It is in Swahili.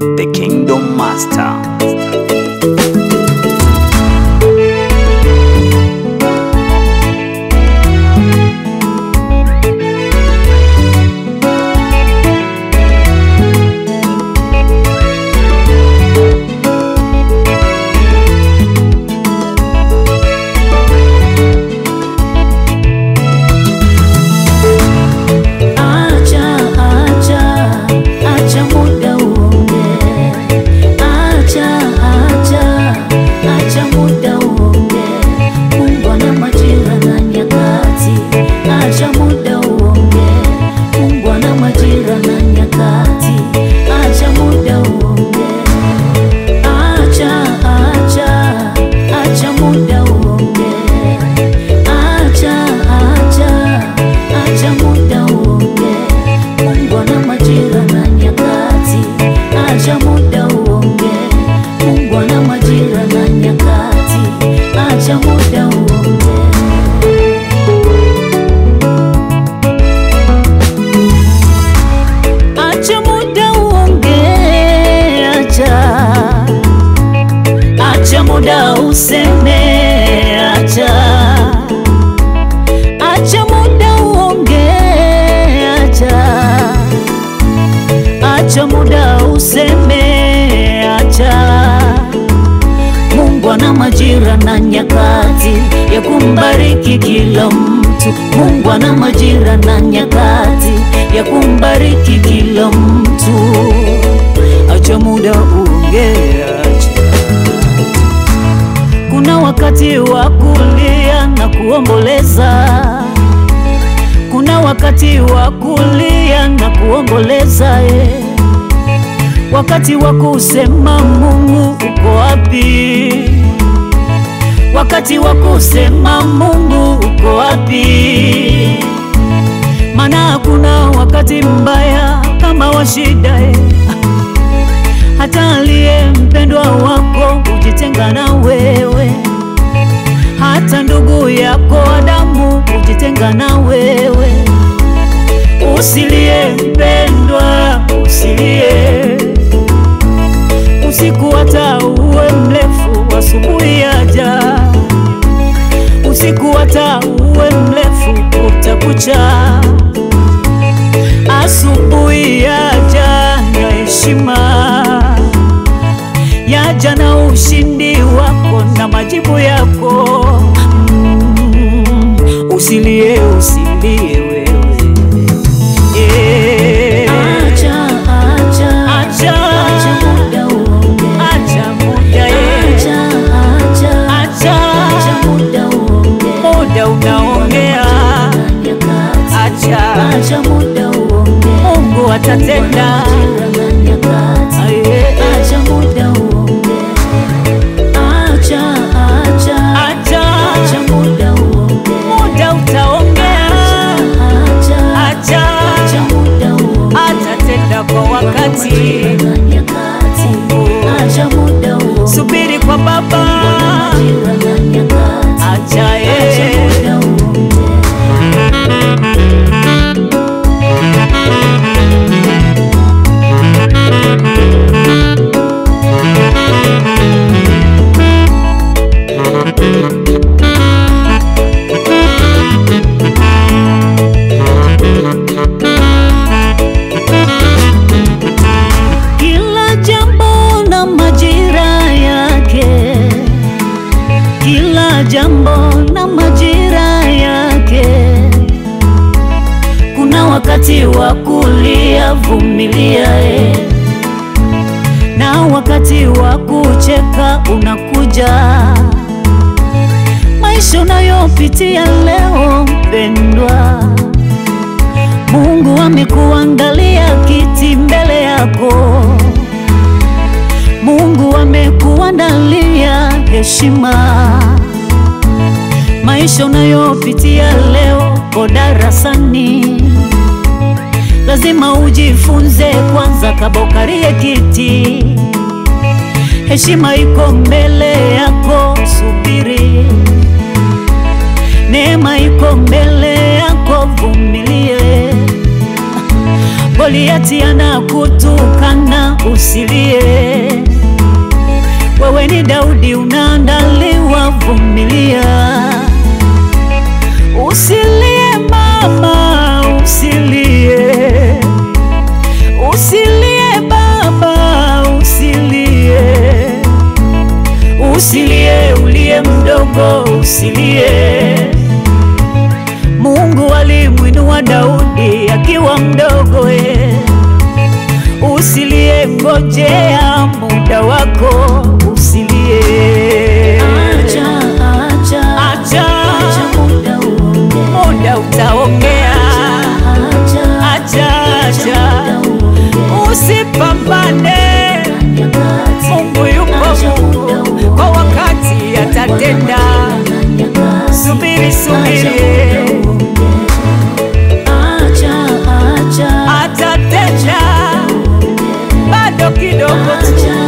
the Kingdom Master. Acha, acha, acha muda uonge. Acha, acha, acha muda uonge. Mungu ana majira na nyakati. Acha muda uonge. Mungu ana majira na nyakati. Acha muda uonge. Acha, acha, acha muda uonge. Acha, acha, acha muda uonge. Mungu ana majira na nyakati. Acha muda uonge. Mungu ana majira na nyakati. Acha muda uonge. Acha muda uonge, acha acha muda useme, acha acha muda uonge, acha acha muda useme, acha Mungu ana majira na nyakati ya kumbariki kila mtu. Mungu ana majira na nyakati ya kumbariki kila mtu. Acha muda uonge, acha. Kuna wakati wa kulia na kuomboleza, kuna wakati wa kulia na kuomboleza eh. Wakati wa kusema Mungu uko wapi? Wakati wa kusema Mungu uko wapi? Maana hakuna wakati mbaya kama wa shida eh. Hata aliye mpendwa wako hujitenga na wewe, hata ndugu yako wa damu hujitenga na wewe. Usilie mpendwa, usilie usiku hata uwe mrefu, asubuhi yaja. Usiku hata uwe mrefu, utakucha. Asubuhi yaja ya heshima, yaja na ushindi wako na majibu yako. Mm, usilie, usilie wewe yeah. Acha, acha, Acha. acha muda uonge. Acha muda yeah. Acha, acha, Acha. acha muda uonge. muda unaongea, Na nyakati. acha Acha muda uonge. Mungu atatenda. Majira na nyakati. Aye. Acha muda uonge. Acha, acha, Acha acha muda uonge. muda utaongea, Acha, acha acha muda uonge. atatenda kwa wakati. Majira na nyakati. Acha muda uonge. Subiri kwa Baba, Majira na nyakati. acha Acha yeye muda uonge. Kila jambo na majira yake, kila jambo na majira yake. Kuna wakati wa kulia, vumilia eh, na wakati wa kucheka unakuja. Maisha unayopitia leo, mpendwa, Mungu amekuandalia kiti mbele yako. Mungu amekuandalia heshima. Maisha unayopitia leo ko darasani, lazima ujifunze kwanza kabla ukalie kiti. Heshima iko mbele yako, subiri. Neema iko mbele yako, vumilie. Goliati anakutukana, usilie. kidogo usilie. Mungu alimwinua Daudi akiwa mdogo eh. Usilie, ngojea muda wako, usilie. Acha, acha, Acha. acha muda uonge. Muda utaongea, Acha, acha, acha, muda uonge. usipambane. Nyakati, Mungu yupo, acha muda Mungu uonge. kwa wakati atatenda. Nyakati, Subiri, acha subiri, muda uonge. Acha, acha, atatenda bado kidogo tu. acha,